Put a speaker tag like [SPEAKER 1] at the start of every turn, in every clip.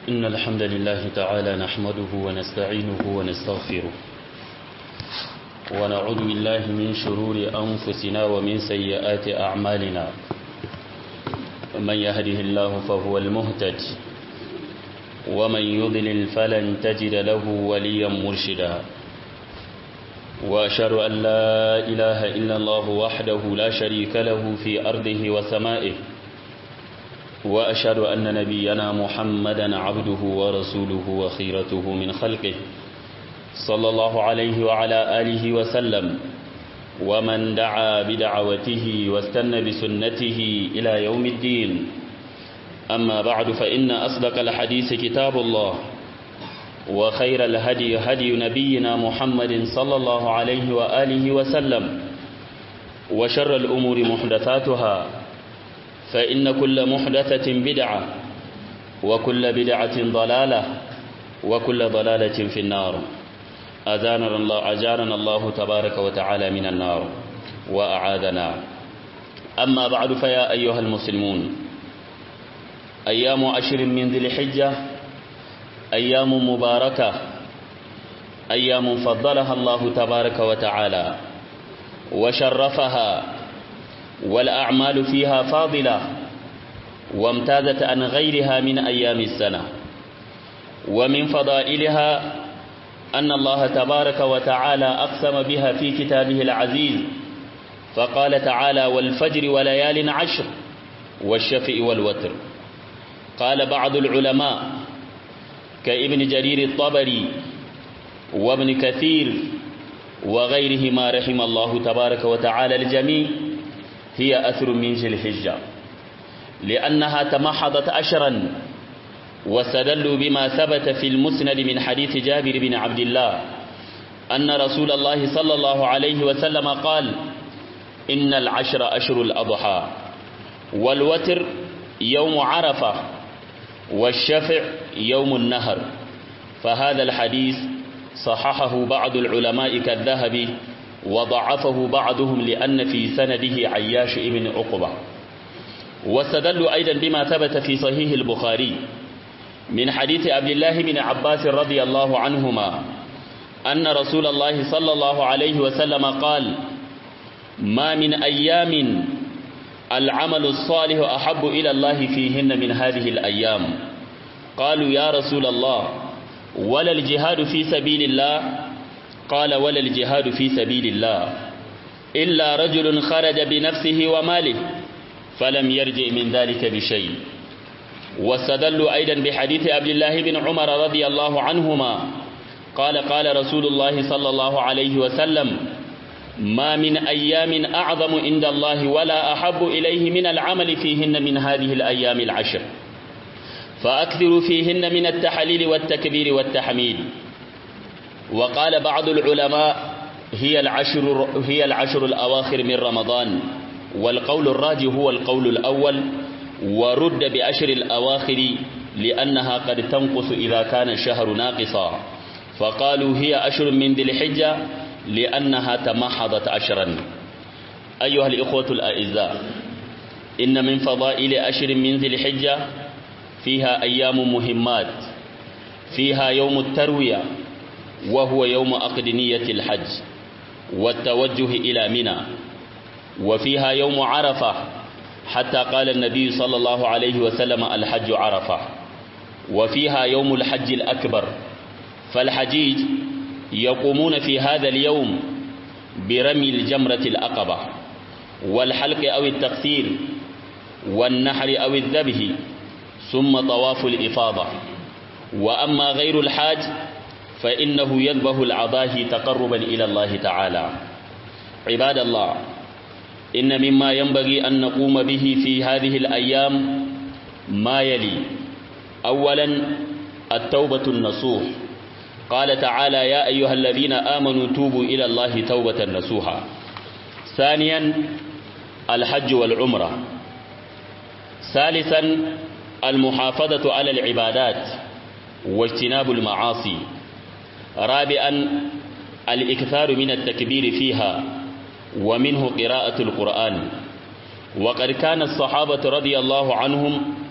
[SPEAKER 1] إن الحمد لله تعالى نحمده ونستعينه ونستغفره ونعوذ بالله من شرور أنفسنا ومن سيئات أعمالنا من يهده الله فهو المهتد ومن يضلل فلن تجد له وليا مرشدا وأشهد أن لا إله إلا الله وحده لا شريك له في أرضه وسمائه وأشهد أن نبينا محمدا عبده ورسوله وخيرته من خلقه صلى الله عليه وعلى آله وسلم ومن دعا بدعوته واستنى بسنته إلى يوم الدين أما بعد فإن أصدق الحديث كتاب الله وخير الهدي هدي نبينا محمد صلى الله عليه وآله وسلم وشر الأمور محدثاتها فإن كل محدثة بدعة وكل بدعة ضلالة وكل ضلالة في النار أذاننا الله أجارنا الله تبارك وتعالى من النار وأعاذنا أما بعد فيا أيها المسلمون أيام عشر من ذي الحجة أيام مباركة أيام فضلها الله تبارك وتعالى وشرفها والأعمال فيها فاضلة وامتازت عن غيرها من أيام السنة ومن فضائلها أن الله تبارك وتعالى أقسم بها في كتابه العزيز فقال تعالى والفجر وليال عشر والشفء والوتر قال بعض العلماء كابن جرير الطبري وابن كثير وغيرهما رحم الله تبارك وتعالى الجميع هي أثر من ذي الحجة لأنها تمحضت أشرا واستدلوا بما ثبت في المسند من حديث جابر بن عبد الله أن رسول الله صلى الله عليه وسلم قال إن العشر أشر الأضحى والوتر يوم عرفة والشفع يوم النهر فهذا الحديث صححه بعض العلماء كالذهبي وضعفه بعضهم لأن في سنده عياش ابن عقبة واستدلوا أيضا بما ثبت في صحيح البخاري من حديث عبد الله بن عباس رضي الله عنهما أن رسول الله صلى الله عليه وسلم قال ما من أيام العمل الصالح أحب إلى الله فيهن من هذه الأيام قالوا يا رسول الله ولا الجهاد في سبيل الله قال ولا الجهاد في سبيل الله إلا رجل خرج بنفسه وماله فلم يرجع من ذلك بشيء واستدلوا أيضا بحديث عبد الله بن عمر رضي الله عنهما قال قال رسول الله صلى الله عليه وسلم ما من أيام أعظم عند الله ولا أحب إليه من العمل فيهن من هذه الأيام العشر فأكثروا فيهن من التحليل والتكبير والتحميد وقال بعض العلماء هي العشر, هي العشر الأواخر من رمضان والقول الراجح هو القول الأول ورد بأشر الأواخر لأنها قد تنقص إذا كان الشهر ناقصا فقالوا هي أشر من ذي الحجة لأنها تمحضت أشرا أيها الإخوة الأعزاء إن من فضائل أشر من ذي الحجة فيها أيام مهمات فيها يوم التروية وهو يوم أقدنية الحج والتوجه إلى منى وفيها يوم عرفة حتى قال النبي صلى الله عليه وسلم الحج عرفة وفيها يوم الحج الأكبر فالحجيج يقومون في هذا اليوم برمي الجمرة الأقبة والحلق أو التقصير والنحر أو الذبح ثم طواف الإفاضة وأما غير الحاج فإنه يذبح العضاهي تقربا إلى الله تعالى عباد الله إن مما ينبغي أن نقوم به في هذه الأيام ما يلي أولا التوبة النصوح قال تعالى يا أيها الذين آمنوا توبوا إلى الله توبة نصوحا ثانيا الحج والعمرة ثالثا المحافظة على العبادات واجتناب المعاصي رابعا الإكثار من التكبير فيها ومنه قراءة القرآن وقد كان الصحابة رضي الله عنهم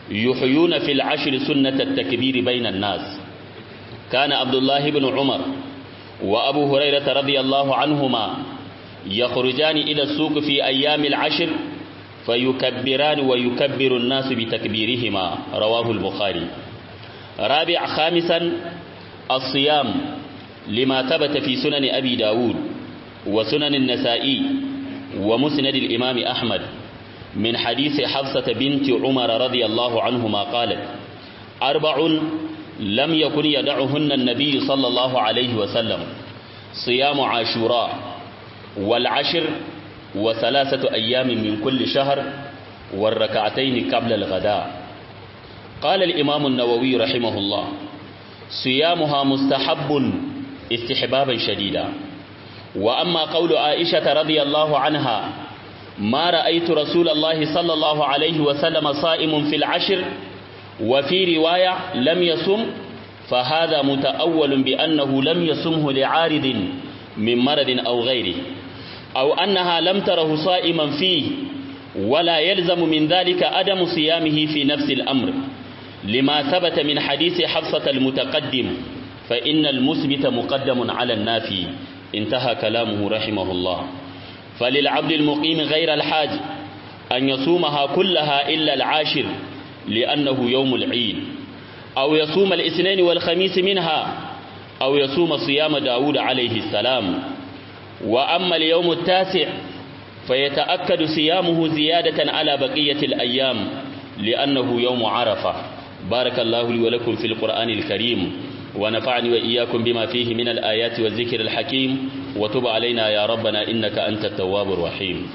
[SPEAKER 1] يحيون في العشر سنة التكبير بين الناس كان عبد الله بن عمر وأبو هريرة رضي الله عنهما يخرجان إلى السوق في أيام العشر فيكبران ويكبر الناس بتكبيرهما رواه البخاري رابع خامسا الصيام لما ثبت في سنن أبي داود وسنن النسائي ومسند الإمام أحمد من حديث حفصة بنت عمر رضي الله عنهما قالت أربع لم يكن يدعهن النبي صلى الله عليه وسلم صيام عاشوراء والعشر وثلاثة أيام من كل شهر والركعتين قبل الغداء قال الإمام النووي رحمه الله صيامها مستحب استحبابا شديدا وأما قول عائشة رضي الله عنها ما رأيت رسول الله صلى الله عليه وسلم صائم في العشر وفي رواية لم يصم فهذا متأول بأنه لم يصمه لعارض من مرض أو غيره أو أنها لم تره صائما فيه ولا يلزم من ذلك عدم صيامه في نفس الأمر لما ثبت من حديث حفصة المتقدم فإن المثبت مقدم على النافي انتهى كلامه رحمه الله فللعبد المقيم غير الحاج أن يصومها كلها إلا العاشر لأنه يوم العيد أو يصوم الاثنين والخميس منها أو يصوم صيام داود عليه السلام وأما اليوم التاسع فيتأكد صيامه زيادة على بقية الأيام لأنه يوم عرفة بارك الله لي ولكم في القرآن الكريم ونفعني وإياكم بما فيه من الآيات والذكر الحكيم وتب علينا يا ربنا إنك أنت التواب الرحيم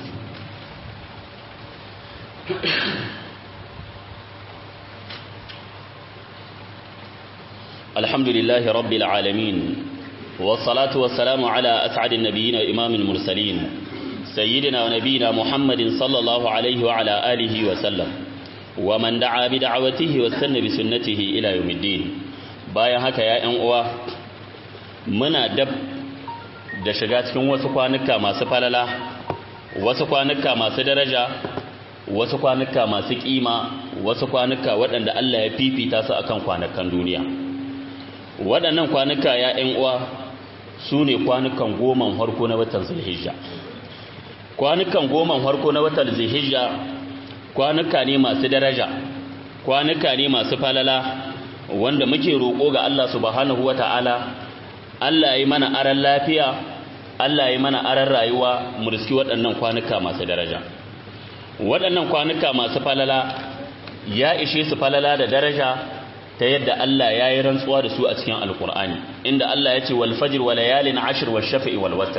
[SPEAKER 1] الحمد لله رب العالمين والصلاة والسلام على أسعد النبيين وإمام المرسلين سيدنا ونبينا محمد صلى الله عليه وعلى آله وسلم ومن دعا بدعوته واستنى بسنته إلى يوم الدين bayan haka ya ‘yan uwa muna dab da shiga cikin wasu kwanuka masu falala wasu kwanuka masu daraja wasu kwanuka masu kima wasu kwanuka waɗanda Allah ya fifita su akan kwanukan duniya waɗannan kwanuka ya ‘yan uwa su ne kwanukan goman harko na watan zulhijja kwanukan goman harko na watan zulhijja kwanuka ne masu daraja kwanuka ne masu falala wanda muke roƙo ga Allah subhanahu wata'ala Allah yi mana aran lafiya Allah yi mana aran rayuwa mu riski waɗannan kwanuka masu daraja waɗannan kwanuka masu falala ya ishe su falala da daraja ta yadda Allah ya yi rantsuwa da su a cikin alkur'ani inda Allah ya ce wal fajr wa layalin ashr wa shafi'i wal watr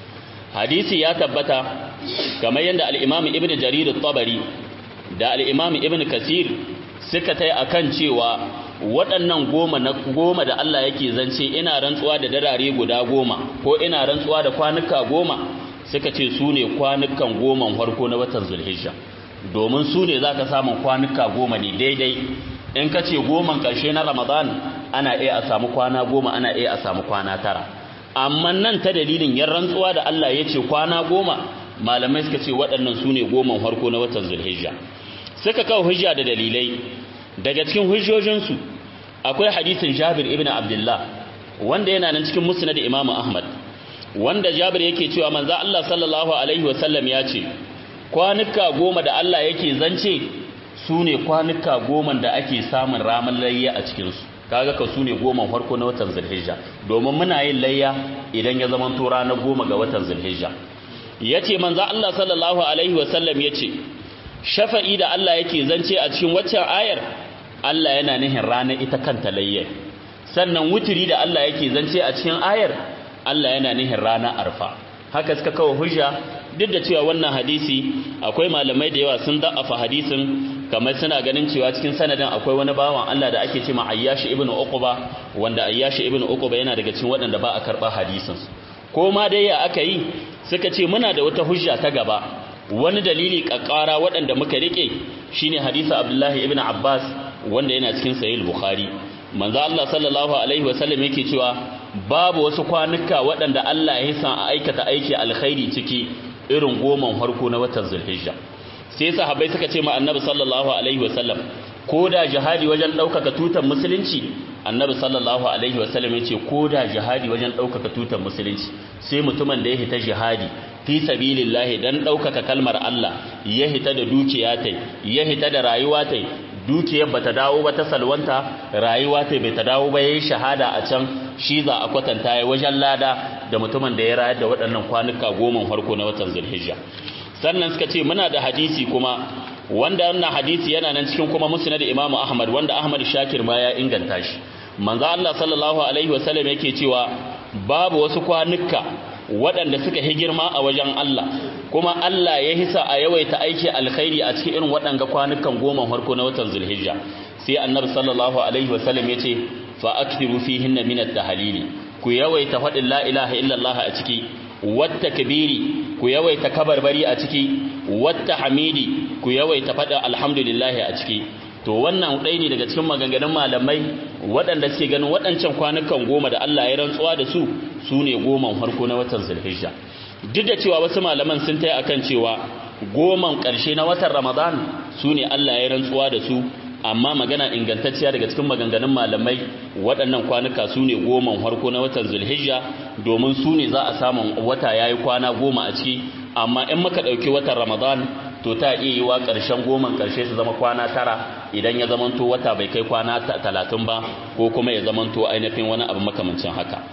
[SPEAKER 1] hadisi ya tabbata kamar yadda al-imam ibnu jarir at-tabari da al-imam ibnu kasir suka tai akan cewa waɗannan goma na goma da Allah yake zance ina rantsuwa da darare guda goma ko ina rantsuwa da kwanuka goma suka ce su ne kwanukan goman farko na watan zulhijja domin su ne za ka samun kwanuka goma ne daidai in ka ce goman ƙarshe na ramadan ana iya a samu kwana goma ana iya a samu kwana tara amma nan ta dalilin yan rantsuwa da Allah ya ce kwana goma malamai suka ce waɗannan su ne goman farko na watan zulhijja suka kawo hujja da dalilai daga cikin hujjojinsu akwai hadisin jabir ibn abdullah wanda yana nan cikin musnad imam ahmad wanda jabir yake cewa manzo Allah sallallahu alaihi wasallam ya ce kwanuka goma da Allah yake zance su ne kwanuka goma da ake samun ramin layya a cikinsu kaga ka su ne goma farko na watan zulhijja domin muna yin layya idan ya zama to ranar goma ga watan zulhijja yace manzo Allah sallallahu alaihi wasallam yace shafa'i da Allah yake zance a cikin waccan ayar Allah yana nihin ranar ita kanta layyar sannan wuturi da Allah yake zance a cikin ayar Allah yana nihin ranar arfa haka suka kawo hujja duk da cewa wannan hadisi akwai malamai da yawa sun da'afa hadisin kamar suna ganin cewa cikin sanadin akwai wani bawan Allah da ake cewa Ayyashi ibn Uqba wanda Ayyashi ibn Uqba yana daga cikin waɗanda ba a karɓa hadisin ko ma dai ya aka yi suka ce muna da wata hujja ta gaba wani dalili kakkara waɗanda muka rike shine hadisi Abdullahi ibn Abbas wanda yana cikin Sahih Bukhari manzo Allah sallallahu alaihi wasallam yake cewa babu wasu kwanuka waɗanda Allah ya san a aikata aiki alkhairi ciki irin goman farko na watan Zulhijja sai sahabbai suka ce ma Annabi sallallahu alaihi wasallam ko da jihadi wajen ɗaukaka tutar musulunci annabi sallallahu alaihi wasallam ya ce ko da jihadi wajen ɗaukaka tutar musulunci sai mutumin da ya hita jihadi fi sabilillahi dan ɗaukaka kalmar Allah ya hita da dukiya tai ya hita da rayuwa tai dukiyar bata dawo ba ta salwanta rayuwa tai bai ta dawo ba yayi shahada a can shi za a kwatanta ya wajen lada da mutumin da ya rayar da waɗannan kwanuka goma farko na watan Zulhijja sannan suka ce muna da hadisi kuma wanda wannan hadisi yana nan cikin kuma musnad Imam Ahmad wanda Ahmad Shakir ma ya inganta shi manzo Allah sallallahu alaihi wasallam yake cewa babu wasu kwanuka waɗanda suka yi girma a wajen Allah kuma Allah ya hisa a yawaita aiki alkhairi a cikin irin waɗanga kwanukan goma farko na watan Zulhijja sai Annabi sallallahu alaihi wasallam yace fa akthiru fihinna min at-tahlili ku yawaita faɗin la ilaha illallah a ciki wata kabiri ku yawaita kabarbari a ciki wata hamidi ku yawaita faɗin alhamdulillah a ciki to wannan ɗaya ne daga cikin maganganun malamai waɗanda suke ganin waɗancan kwanukan goma da Allah ya rantsuwa da su su ne goman farko na watan zulhijja duk da cewa wasu malaman sun taya akan cewa goman ƙarshe na watan ramadan su ne Allah ya rantsuwa da su amma magana ingantacciya daga cikin maganganun malamai waɗannan kwanuka su ne goman farko na watan zulhijja domin su ne za a samu wata ya yi kwana goma a ciki amma in muka ɗauki watan ramadan to ta iya yi wa ƙarshen goman ƙarshe su zama kwana tara idan ya zamanto wata bai kai kwana talatin ba ko kuma ya zamanto ainihin wani abu makamancin haka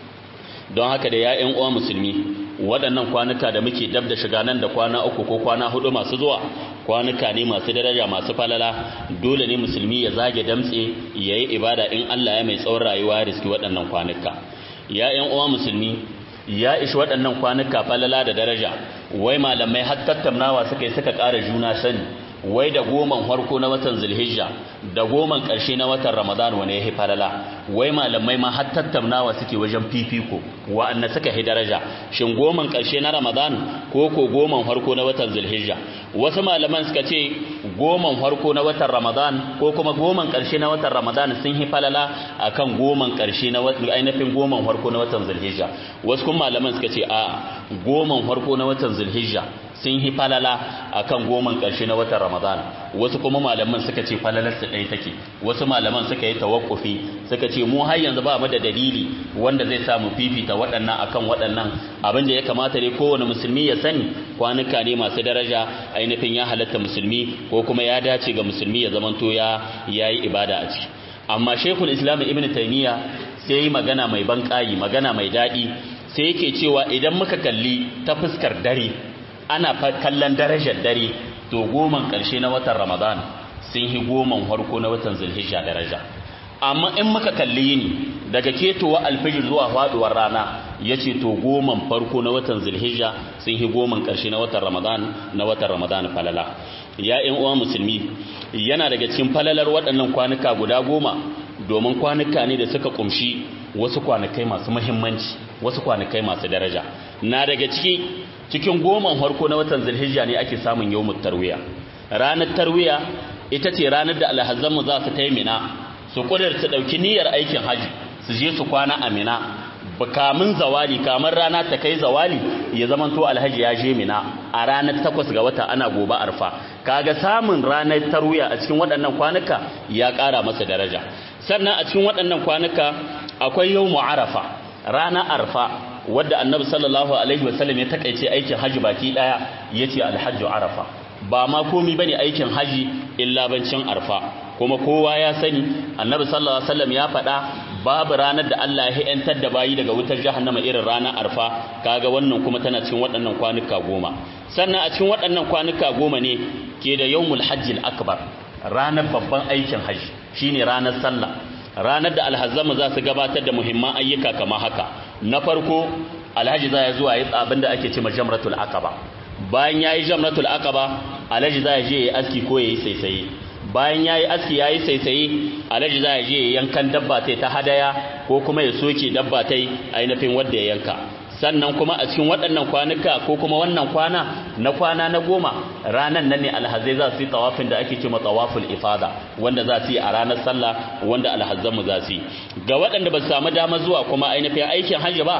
[SPEAKER 1] don haka da ya'yan uwa musulmi waɗannan kwanuka da muke dab da shiga nan da kwana uku ko kwana hudu masu zuwa kwanuka ne masu daraja masu falala dole ne musulmi ya zage damtse ya yi ibada in Allah ya mai tsawon rayuwa ya riski waɗannan kwanuka ya'yan uwa musulmi ya ishi waɗannan kwanuka falala da daraja wai malamai har tattaunawa suka yi suka ƙara juna sani wai da goman farko na watan zulhijja da goman ƙarshe na watan ramadan wane ya falala wai malamai ma har tattaunawa suke wajen fifiko wa'anda suka yi daraja shin goman ƙarshe na ramadan ko ko goman farko na watan zulhijja wasu malaman suka ce goman farko na watan ramadan ko kuma goman ƙarshe na watan ramadan sun yi falala akan goman ƙarshe na ainihin goman farko na watan zulhijja wasu kuma malaman suka ce a goman farko na watan zulhijja sun yi falala akan goman ƙarshe na watan Ramadan wasu kuma malaman suka ce falalar su ɗaya take wasu malaman suka yi tawakkufi suka ce mu har yanzu ba mu da dalili wanda zai samu fifita waɗannan akan waɗannan abin da ya kamata ne kowane musulmi ya sani kwanuka ne masu daraja ainihin ya halatta musulmi ko kuma ya dace ga musulmi ya zamanto ya yayi ibada a ciki amma Sheikhul Islam Ibn Taymiyyah sai yi magana mai banƙayi magana mai daɗi sai yake cewa idan muka kalli ta fuskar dare ana kallon darajar dare to goman ƙarshe na watan ramadan sun yi goman harko na watan zulhijja daraja amma in muka kalli yini daga ketowa alfijir zuwa faduwar rana ya ce to goman farko na watan zulhijja sun yi goman ƙarshe na watan ramadan na watan ramadan falala ya ƴan uwa musulmi yana daga cikin falalar waɗannan kwanuka guda goma domin kwanuka ne da suka kumshi wasu kwanakai masu muhimmanci wasu kwanakai masu daraja na daga ciki cikin goman harko na watan zulhijja ne ake samun yawmut tarwiya ranar tarwiya ita ce ranar da alhazanmu za su taimina su kudurta dauki niyyar aikin haji su je su kwana a mina kamun zawali kamar rana ta kai zawali ya zaman to alhaji ya je mina a ranar takwas ga wata ana gobe arfa kaga samun ranar tarwiya a cikin waɗannan kwanuka ya ƙara masa daraja sannan a cikin waɗannan kwanuka akwai yawmu arafa rana arfa wadda annabi sallallahu alaihi wasallam ya takaice aikin haji baki daya yace alhajju arafa ba ma komai bane aikin haji illa bancin arfa kuma kowa ya sani annabi sallallahu alaihi wasallam ya faɗa babu ranar da Allah ya yantar da bayi daga wutar jahannama irin ranar arfa kaga wannan kuma tana cikin waɗannan kwanuka goma sannan a cikin waɗannan kwanuka goma ne ke da yawmul hajjil akbar ranar babban aikin haji shine ranar sallah ranar da alhazzamu za su gabatar da muhimman ayyuka kamar haka na farko alhaji za ya zuwa yi abin da ake cima jamratul aqaba bayan yayi jamratul aqaba alhaji za ya je ya aski ko yayi saisaye bayan yayi aski yayi saisaye alhaji za ya je ya yankan dabba tai ta hadaya ko kuma ya soke dabba tai ainihin wanda ya yanka sannan kuma a cikin waɗannan kwanuka ko kuma wannan kwana na kwana na goma ranan nan ne alhazai za su yi tawafin da ake cewa tawaful ifada wanda za su yi a ranar sallah wanda alhazzanmu za su yi ga waɗanda ba su samu dama zuwa kuma ainihin aikin hajji ba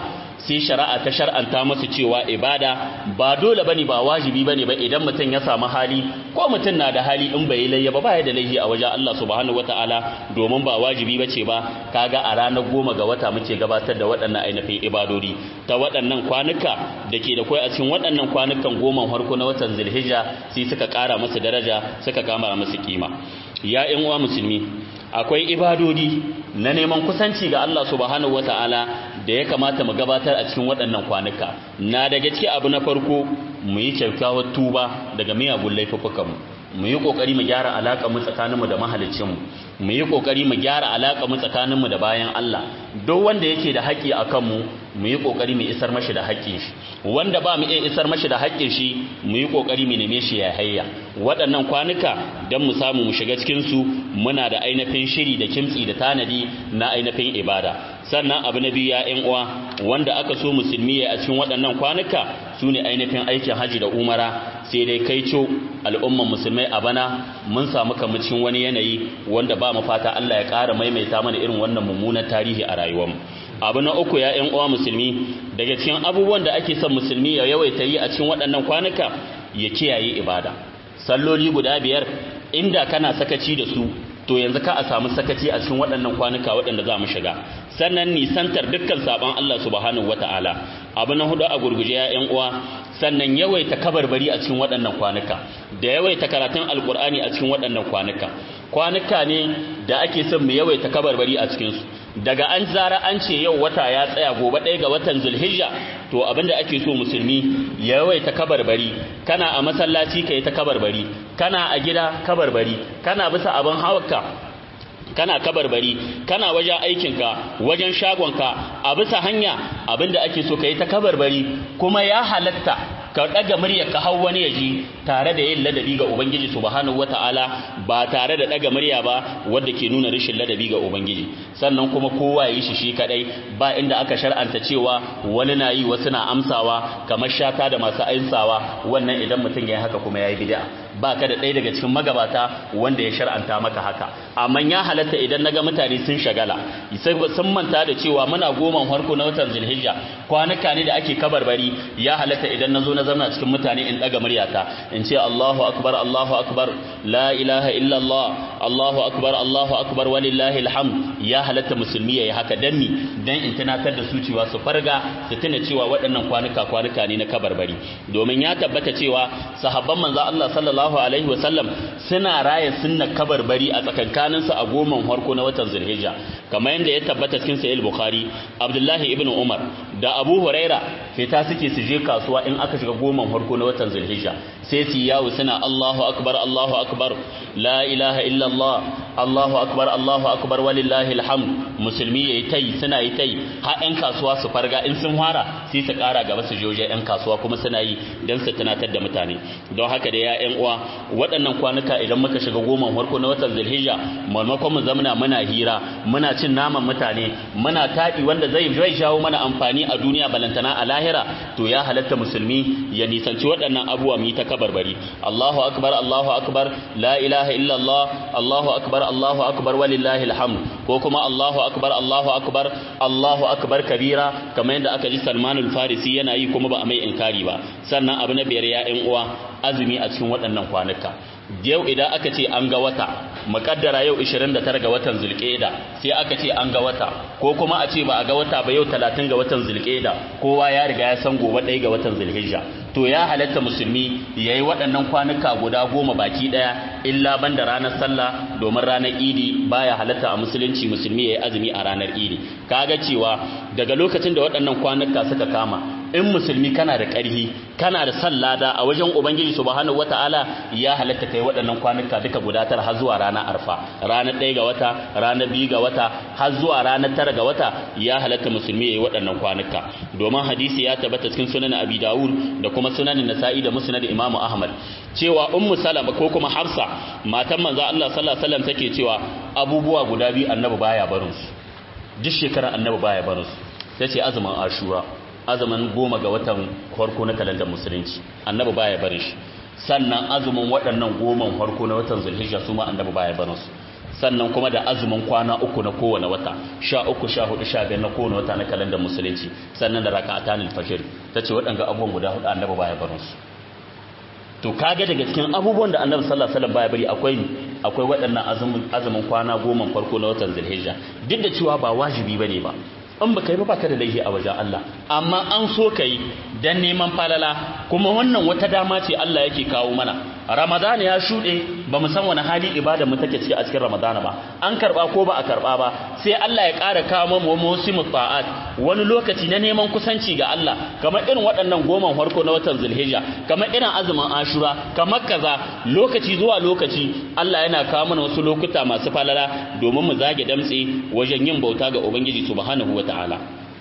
[SPEAKER 1] sai shari'a ta shar'anta musu cewa ibada ba dole bane ba wajibi bane ba idan mutum ya samu hali ko mutum na da hali in bai layya ba baya da laifi a wajen Allah subhanahu wataala domin ba wajibi bace ba kaga a ranar goma ga wata muke gabatar da waɗannan ainihin ibadodi ta waɗannan kwanuka da ke da kai a cikin waɗannan kwanukan goma farko na watan Zulhijja sai suka ƙara musu daraja suka kama musu kima ya ƴan uwa musulmi akwai ibadodi na neman kusanci ga Allah subhanahu wataala da ya kamata mu gabatar a cikin waɗannan kwanuka na daga cikin abu na farko mu yi kyakkyawar tuba daga miyagun laifukanmu mu yi kokari mu gyara alaka mu tsakaninmu da mahaliccinmu mu yi kokari mu gyara alaka mu tsakaninmu da bayan Allah duk wanda yake da haƙƙi a kanmu mu yi kokari mu isar mashi da haƙƙin shi wanda ba mu iya isar mashi da haƙƙin shi mu yi kokari mu neme shi ya hayya waɗannan kwanuka dan mu samu mu shiga cikin su muna da ainihin shiri da kimtsi da tanadi na ainihin ibada sannan abu na biyu ya ƴan uwa wanda aka so musulmi ya a cikin waɗannan kwanuka su ne ainihin aikin haji da umara sai dai kai co al'umman musulmai a bana mun samu kamacin wani yanayi wanda ba mu fata Allah ya ƙara maimaita mana irin wannan mummunan tarihi a rayuwarmu abu na uku ya ƴan uwa musulmi daga cikin abubuwan da ake son musulmi ya yawaita yi a cikin waɗannan kwanuka ya kiyaye ibada salloli guda biyar inda kana sakaci da su to yanzu ka a samu sakaci a cikin waɗannan kwanuka waɗanda za mu shiga sannan nisantar dukkan saban Allah subhanahu wata'ala abu na hudu a gurguje ya ƴan uwa sannan yawaita kabarbari a cikin waɗannan kwanuka da yawaita karatun alkur'ani a cikin waɗannan kwanuka kwanuka ne da ake son mu yawaita kabarbari a cikin su daga an zara an ce yau wata ya tsaya gobe ɗaya ga watan zulhijja to abinda ake so musulmi ya yawaita kabarbari kana a masallaci ka yi ta kabarbari kana a gida kabarbari kana bisa abin hawarka kana kabarbari kana wajen aikinka wajen shagonka a bisa hanya abinda ake so ka yi ta kabarbari kuma ya halatta ka daga murya ka hau wani yaji tare da yin ladabi ga ubangiji subhanahu wataala ba tare da daga murya ba wanda ke nuna rashin ladabi ga ubangiji sannan kuma kowa yi shi shi kadai ba inda aka shar'anta cewa wani na yi wasu na amsawa kamar shata da masu ainsawa wannan idan mutum ya yi haka kuma ya yi bid'a ba ka da ɗaya daga cikin magabata wanda ya shar'anta maka haka amma ya halatta idan naga mutane sun shagala sun manta da cewa muna goma farko na watan zulhijja kwanuka ne da ake kabarbari ya halatta idan na zo na zama cikin mutane in daga muryata in ce Allahu akbar Allahu akbar la ilaha illa Allah Allahu akbar Allahu akbar walillahi alhamd ya halatta musulmi yayi haka dan mi dan in tunatar da su cewa su farga su tuna cewa waɗannan kwanuka kwanuka ne na kabarbari domin ya tabbata cewa sahabban manzo Allah sallallahu alaihi wasallam suna raya sunna kabarbari a tsakankanin su a goman farko na watan Zulhijja kamar yadda ya tabbata cikin sahih Bukhari Abdullahi ibn Umar da Abu Huraira fita suke su je kasuwa in aka shiga goman farko na watan Zulhijja sai su yawo suna Allahu akbar Allahu akbar la ilaha illa Allah Allahu akbar Allahu akbar walillahi alhamd musulmi yayi tai suna yi tai har ƴan kasuwa su farga in sun fara sai su ƙara gaba su joje ƴan kasuwa kuma suna yi dan su tunatar da mutane don haka da ya ƴan uwa waɗannan kwanuka idan muka shiga goman farko na watan Zulhijja maimakon mu zamana muna hira muna cin naman mutane muna taɗi wanda zai zai jawo mana amfani a duniya balantana a lahira to ya halatta musulmi ya nisanci waɗannan abubuwa mu yi ta kabarbari Allahu akbar Allahu akbar la ilaha illa Allah Allahu akbar Allahu akbar walillahi alhamd ko kuma Allahu akbar Allahu akbar Allahu akbar kabira kamar yadda aka ji Salman al-Farisi yana yi kuma ba a mai inkari ba sannan abu na biyar ya ƴan uwa azumi a cikin waɗannan kwanuka yau idan aka ce an ga wata muƙaddara yau 29 ga watan zulƙeda sai aka ce an ga wata ko kuma a ce ba a ga wata ba yau 30 ga watan zulƙeda kowa ya riga ya san gobe ɗaya ga watan zulhijja to ya halatta musulmi yayi waɗannan kwanuka guda goma baki ɗaya illa banda ranar sallah domin ranar idi baya halatta a musulunci musulmi yayi azumi a ranar idi kaga cewa daga lokacin da waɗannan kwanuka suka kama in musulmi kana da ƙarhi kana da sallada a wajen ubangiji subhanahu wataala ya halatta kai waɗannan kwanuka duka guda tara har zuwa ranar arfa ranar ɗaya ga wata ranar biyu ga wata har zuwa ranar tara ga wata ya halatta musulmi yayi waɗannan kwanuka domin hadisi ya tabbata cikin sunan abi dawud da kuma sunan nasa'i da musnad imamu ahmad cewa ummu salama ko kuma hafsa matan manzo Allah sallallahu alaihi wasallam take cewa abubuwa guda biyu annabi baya barin su duk shekarar annabi baya barin su tace azumin ashura azumin goma ga watan farko na kalandar musulunci annabi baya barin shi sannan azumin waɗannan goman farko na watan zulhijja su ma annabi baya barin su sannan kuma da azumin kwana uku na kowane wata sha uku sha hudu sha biyar na kowane wata na kalandar musulunci sannan da raka'atan al-fajr tace waɗanga abubuwan guda hudu annabi baya barin su to kaga daga cikin abubuwan da annabi sallallahu alaihi wasallam baya bari akwai akwai waɗannan azumin azumin kwana goma farko na watan zulhijja duk da cewa ba wajibi bane ba in baka yi ba baka da laifi a wajen Allah amma an so kai dan neman falala kuma wannan wata dama ce Allah yake kawo mana Ramadan ya shuɗe ba mu san wani hali ibada mu take ciki a cikin Ramadan ba an karba ko ba a karba ba sai Allah ya ƙara kawo mu musimu ta'at wani lokaci na neman kusanci ga Allah kamar irin waɗannan goman farko na watan Zulhijja kamar irin azumin Ashura kamar kaza lokaci zuwa lokaci Allah yana kawo mana wasu lokuta masu falala domin mu zage damtse wajen yin bauta ga Ubangiji subhanahu wata'ala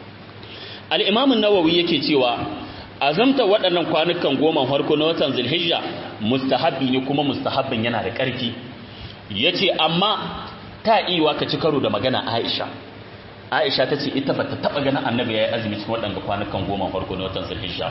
[SPEAKER 1] al-Imam an-Nawawi yake cewa azamta waɗannan kwanukan goma farko na watan Zulhijja mustahabbi ne kuma mustahabbin yana da ƙarfi yace amma ta iwa ka ci karo da magana Aisha Aisha tace ita bata taba ganin Annabi yayi azumi cikin waɗannan kwanukan goma farko na watan Zulhijja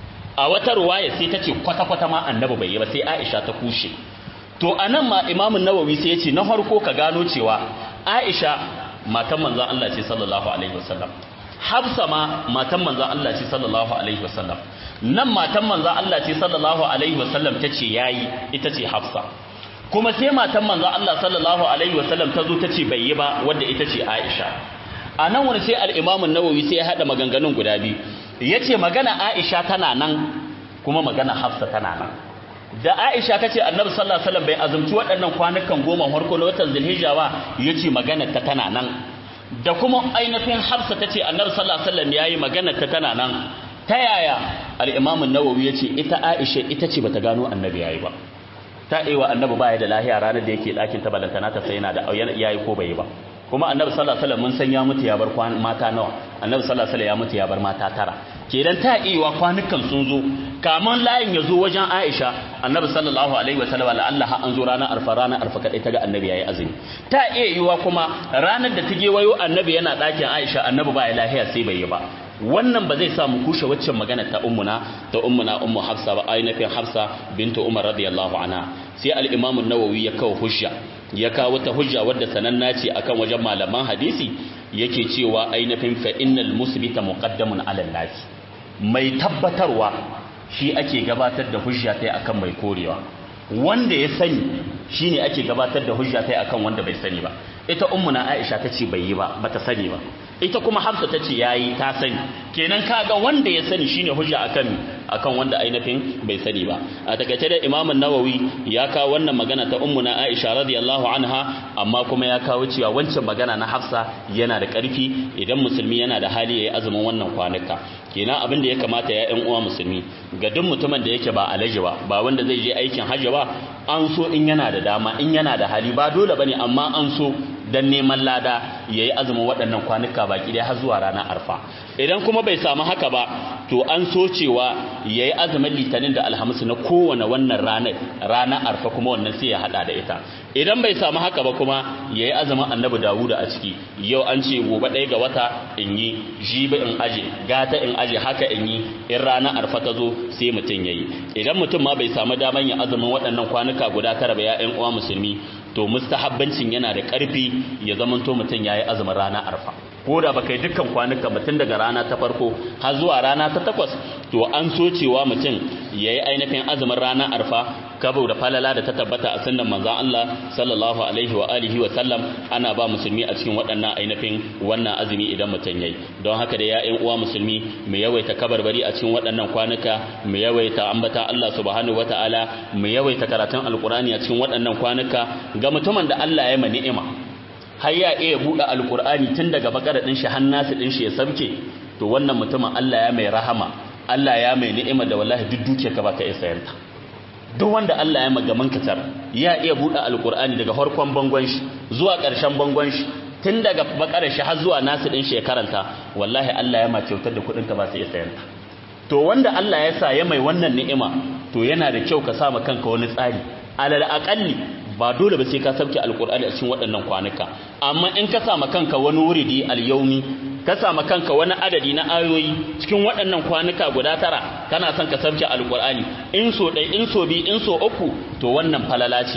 [SPEAKER 1] a wata ruwaya sai tace kwata kwata ma Annabi bai yi ba sai Aisha ta kushe to anan ma Imam Nawawi sai yace na farko ka gano cewa Aisha matan manzon Allah ce sallallahu alaihi wasallam Hafsa ma matan manzon Allah ce sallallahu alaihi wasallam nan matan manzon Allah ce sallallahu alaihi wasallam tace yayi ita ce Hafsa kuma sai matan manzon Allah sallallahu alaihi wasallam ta zo tace bai yi ba wanda ita ce Aisha a nan wani sai al-Imam an-Nawawi sai ya hada maganganun guda biyu yace magana Aisha tana nan kuma magana Hafsa tana nan da Aisha tace Annabi sallallahu alaihi wasallam bai azumci waɗannan kwanukan goma farko na watan Zulhijja ba yace magana ta tana nan da kuma ainihin hafsa ta ce annabi sallallahu alaihi wasallam yayi magana ta tana nan ta yaya al-imam an-nawawi yace ita aisha ita ce bata gano annabi yayi ba ta aiwa annabi baya da lahiya ranar da yake dakin ta balantana ta sai yana da yayi ko bai ba kuma annabi sallallahu alaihi wasallam mun san ya mutu ya bar mata nawa annabi sallallahu alaihi wasallam ya mutu ya bar mata tara kenan ta aiwa kwanukan sun zo kaman layin ya zo wajen Aisha annabi sallallahu alaihi wasallam la Allah an zo ranar arfa ranar arfa kadai ta ga annabi yayi azumi ta iya yiwa kuma ranar da tage wayo annabi yana dakin Aisha annabi ba ya lahiya sai bai yi ba wannan ba zai sa mu kushe waccan magana ta ummuna ta ummuna ummu Hafsa ba ainihin Hafsa bintu Umar radiyallahu anha sai al-Imam an-Nawawi ya kawo hujja ya kawo ta hujja wadda sananna ce akan wajen malaman hadisi yake cewa ainihin fa innal musbita muqaddamun ala nasi mai tabbatarwa shi ake gabatar da hujja tai akan mai korewa wanda ya sani shine ake gabatar da hujja tai akan wanda bai sani ba ita ummuna Aisha tace bai yi ba bata sani ba ita kuma Hafsa tace yayi ta sani kenan kaga wanda ya sani shine hujja akan akan wanda ainihin bai sani ba a takaice da Imam an-Nawawi ya kawo wannan magana ta ummuna Aisha radiyallahu anha amma kuma ya kawo cewa wancan magana na Hafsa yana da ƙarfi idan musulmi yana da hali yayi azumin wannan kwanuka kenan abin da ya kamata ya ƴan uwa musulmi ga duk mutumin da yake ba alaji ba ba wanda zai je aikin hajji ba an so in yana da dama in yana da hali ba dole bane amma an so dan neman lada yayi azumin waɗannan kwanuka baki dai har zuwa ranar arfa idan kuma bai samu haka ba to an so cewa yayi azumin litinin da alhamis na kowane wannan ranar ranar arfa kuma wannan sai ya hada da ita idan bai samu haka ba kuma yayi azumin annabi dawuda a ciki yau an ce gobe ɗaya ga wata in yi jibi in aje gata in aje haka in yi in ranar arfa ta zo sai mutum yayi idan mutum ma bai samu daman yin azumin waɗannan kwanuka guda tara ba ya ƴan uwa musulmi to mustahabbancin yana da ƙarfi ya zamanto mutum yayi azumin rana arfa ko da baka yi dukkan kwanuka mutum daga rana ta farko har zuwa rana ta takwas to an so cewa mutum yayi ainihin azumin rana arfa kabo da falala da ta tabbata a sunnan manzon Allah sallallahu alaihi wa alihi wa sallam ana ba musulmi a cikin waɗannan ainihin wannan azumi idan mutum yayi don haka da ya uwa musulmi mu yawaita kabarbari a cikin waɗannan kwanuka mu yawaita ambata Allah subhanahu wataala mu yawaita karatun alqur'ani a cikin waɗannan kwanuka ga mutumin da Allah ya ma ni'ima har ya iya buɗe alqur'ani tun daga bakara din shi har nasu din shi ya sabke to wannan mutumin Allah ya mai rahama Allah ya mai ni'ima da wallahi duk dukiyarka baka iya sayanta duk wanda Allah ya magaman katar ya iya buɗe alqur'ani daga farkon bangon shi zuwa ƙarshen bangon shi tun daga bakarar shi har zuwa nasu din shi ya karanta wallahi Allah ya ma kyautar da kuɗin ka ba sai ya sayanta to wanda Allah ya sa ya mai wannan ni'ima to yana da kyau ka sa ma kanka wani tsari alal aqalli ba dole ba sai ka sauke alqur'ani a cikin waɗannan kwanuka amma in ka sa ma kanka wani wuridi al-yawmi ka sa ma kanka wani adadi na ayoyi cikin waɗannan kwanuka guda tara kana son ka sauke alqur'ani in so ɗai in so bi in so uku to wannan falala ce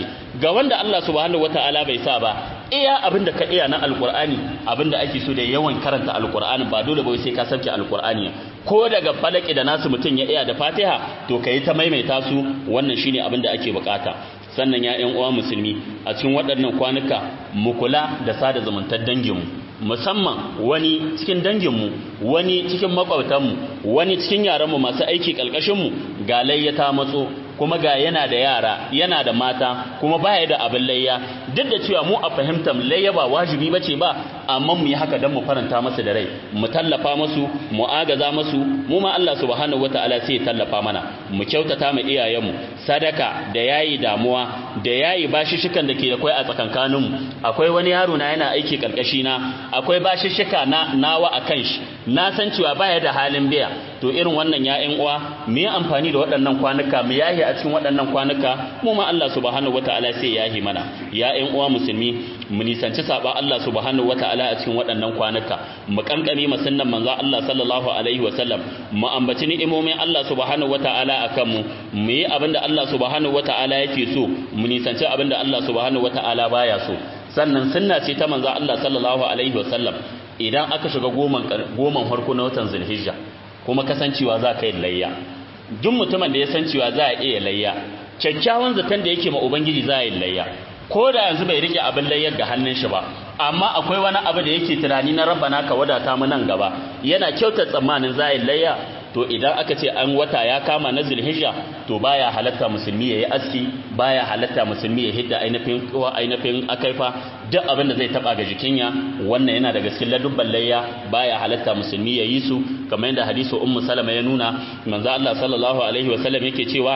[SPEAKER 1] ga wanda Allah subhanahu wataala bai sa ba iya abinda ka iya na alqur'ani abinda ake so da yawan karanta alqur'ani ba dole ba sai ka sauke alqur'ani ko daga falaki da nasu mutun ya iya da fatiha to kai ta maimaita su wannan shine abinda ake bukata sannan ya ƴan uwa musulmi a cikin waɗannan kwanuka mu kula da sada zumuntar danginmu musamman wani cikin danginmu wani cikin makwabtanmu wani cikin yaranmu masu aiki ƙalƙashinmu ga layyata matso kuma ga yana da yara yana da mata kuma baya da abin layya duk da cewa mu a fahimtar layya ba wajibi bace ba amma mu yi haka dan mu faranta masa da rai mu tallafa masu mu agaza masu mu ma Allah subhanahu wataala sai ya tallafa mana mu kyautata mu iyayenmu sadaka da yayi damuwa da yayi bashishikan da ke da kai a tsakankaninmu akwai wani yaro na yana aiki karkashi na akwai bashishika na nawa akan shi na san cewa baya da halin biya to irin wannan ya uwa mu yi amfani da waɗannan kwanuka mu yahi a cikin waɗannan kwanuka mu ma Allah subhanahu wataala sai yahi mana ya ƴan uwa musulmi mu nisanci saba Allah subhanahu wataala a cikin waɗannan kwanuka mu kankame mu sunnan manzo Allah sallallahu alaihi wasallam mu ambaci ni'imomin Allah subhanahu wataala akan mu mu yi abinda Allah subhanahu wataala yake so mu nisanci abinda Allah subhanahu wataala baya so sannan sunna ce ta manzo Allah sallallahu alaihi wasallam idan aka shiga goman goman farko na watan Zulhijja kuma kasancewa za ka yi layya duk mutumin da ya san cewa za a iya layya kyakkyawan zaton da yake ma ubangiji za a yi layya ko da yanzu bai rike abin layyar ga hannun shi ba amma akwai wani abu da yake tunani na rabbana ka wadata mu nan gaba yana kyautar tsammanin za a yi layya to idan aka ce an wata ya kama na zulhijja to baya halatta musulmi yayi aski baya halatta musulmi ya hidda ainihin kowa ainihin akaifa duk abin da zai taba ga jikinya wannan yana daga cikin ladubban layya baya halatta musulmi yayi su kamar yadda hadisi ummu salama ya nuna manzo Allah sallallahu alaihi wasallam yake cewa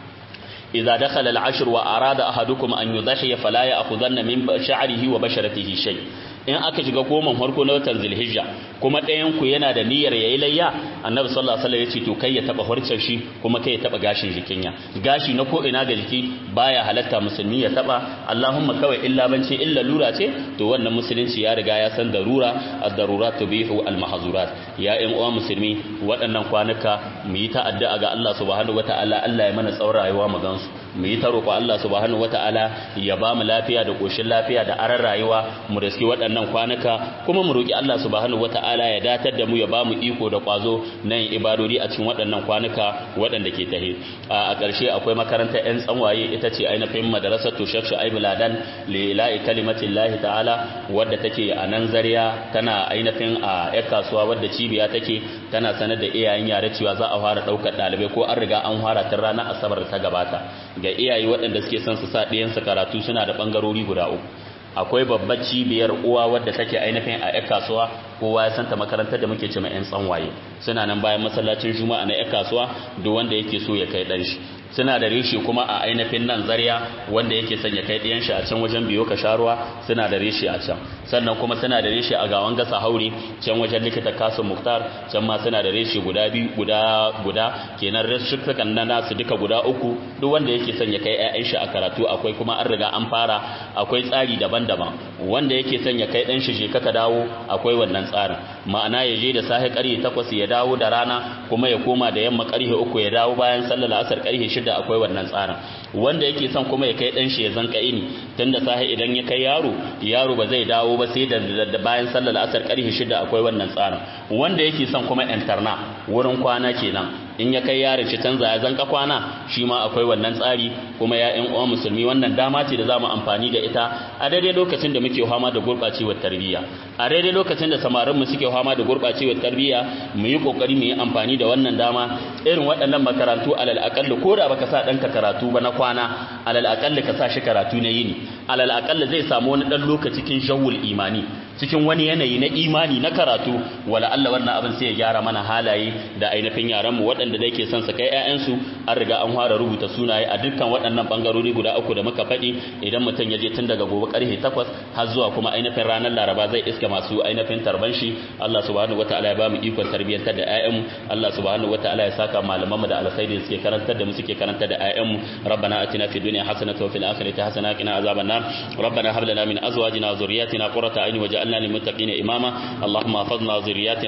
[SPEAKER 1] idza dakhala al-ashr wa arada ahadukum an yudhiya fala ya'khudanna min sha'rihi wa basharatihi shay in aka shiga goman farko na watan zulhijja kuma ɗayan ku yana da niyyar yayi layya annabi sallallahu alaihi wasallam yace to kai ya taba harcen shi kuma kai ya taba gashin jikinya gashi na ko ina ga jiki baya halatta musulmi ya taba allahumma kawai illa bance illa lura ce to wannan musulunci ya riga ya san darura ad-darurat tubihu al-mahzurat ya ƴan uwa musulmi waɗannan kwanuka mu yi ta addu'a ga Allah subhanahu wataala Allah ya mana tsawon rayuwa mu gansu mu yi ta roƙo Allah subhanahu wataala ya ba mu lafiya da koshin lafiya da aran rayuwa mu riski waɗannan kwanuka kuma mu roƙi Allah subhanahu wataala ya datar da mu ya ba mu iko da kwazo na yin ibadodi a cikin waɗannan kwanuka waɗanda ke tahe a ƙarshe akwai makarantar ƴan tsanwaye ita ce ainihin madrasar to Sheikh Shu'aib Ladan li ilahi kalimatillahi ta'ala wadda take a nan Zaria tana ainihin a ƴar kasuwa wadda cibiya take tana sanar da iyayen yare cewa za a fara ɗaukar ɗalibai ko an riga an fara tun ranar asabar ta gabata ga iyaye waɗanda suke son su sa ɗiyansu karatu suna da ɓangarori guda uku akwai babbar cibiyar uwa wadda take ainihin a 'yan kasuwa kowa ya santa makarantar da muke ce mai 'yan tsanwaye suna nan bayan masallacin juma'a na 'yan kasuwa duk wanda yake so ya kai ɗan shi suna da reshe kuma a ainihin nan zarya wanda yake son ya kai ɗiyan shi a can wajen biyo ka sharuwa suna da reshe a can sannan kuma suna da reshe a gawan gasa haure can wajen likita kasu muktar can ma suna da reshe guda biyu guda guda kenan reshukan na nasu duka guda uku duk wanda yake son ya kai 'ya'yan shi a karatu akwai kuma an riga an fara akwai tsari daban-daban wanda yake son ya kai ɗan shi je ka dawo akwai wannan tsarin ma'ana ya je da safe ƙarfe takwas ya dawo da rana kuma ya koma da yamma ƙarfe uku ya dawo bayan sallar asar ƙarfe shida akwai wannan tsarin wanda yake son kuma ya kai ɗan shi ya zanka ini tun da safe idan ya kai yaro yaro ba zai dawo ba sai da bayan sallar asar ƙarfe shida akwai wannan tsarin wanda yake son kuma interna wurin kwana kenan in ya kai yaron shi canza ya zanka kwana shi ma akwai wannan tsari kuma ya ƴan uwa musulmi wannan dama ce da zamu amfani da ita a daidai lokacin da muke fama da gurɓacewar tarbiyya a daidai lokacin da samarin mu suke fama da gurɓacewar tarbiyya mu yi kokari mu yi amfani da wannan dama irin waɗannan makarantu alal aqall ko da baka sa ɗanka karatu ba na kwana alal aqall ka sa shi karatu na yini alal aqall zai samu wani ɗan lokaci cikin shawul imani cikin wani yanayi na imani na karatu wala Allah wannan abin sai ya gyara mana halaye da ainihin yaran mu waɗanda da yake son su kai ƴaƴansu an riga an fara rubuta sunaye a dukkan waɗannan bangarori guda uku da muka faɗi idan mutum ya je tun daga gobe karfe 8 har zuwa kuma ainihin ranar Laraba zai iska masu ainihin tarban shi Allah subhanahu wataala ya ba mu ikon tarbiyyantar da ƴaƴanmu Allah subhanahu wataala ya saka malamanmu da alkhairi suke karantar da mu suke karantar da ƴaƴanmu rabbana atina fid dunya hasanatan wa fil akhirati hasanatan wa qina azaban nar rabbana hab lana min azwajina wa dhurriyyatina qurrata a'yun waj'alna lil muttaqina imama اللهم احفظنا ذرياتنا